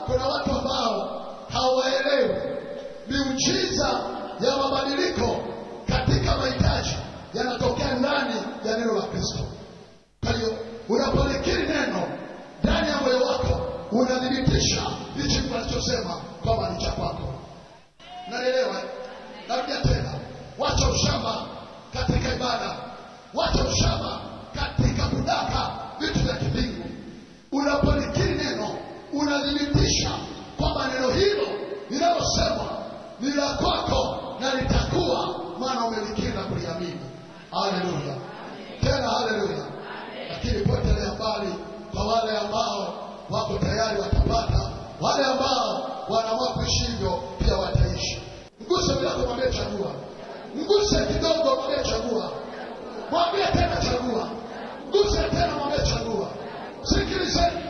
kuna watu ambao hawaelewi miujiza ya mabadiliko katika mahitaji yanatokea ndani ya neno la Kristo. Kwa hiyo unapolikiri neno ndani ya moyo wako, unathibitisha hichi tunachosema kwamba ni cha kwako. Nanielewa? Narudia tena, wacha ushamba katika ibada, wacha ushamba katika kudaka vitu vya kimbingu. Unapolikiri neno, unathibitisha kwamba neno hilo linalosemwa ni la kwako na litakuwa, maana umelikiri na kuliamini. Haleluya, tena haleluya. Lakini potelea mbali kwa wale ambao wako tayari watapata, wale ambao wanaamua kuishi hivyo pia wataishi. Mguse vyako, mwambie chagua. Mguse kidogo, mwambie chagua. Mwambie tena chagua. Mguse tena, mwambie chagua. Sikilizeni,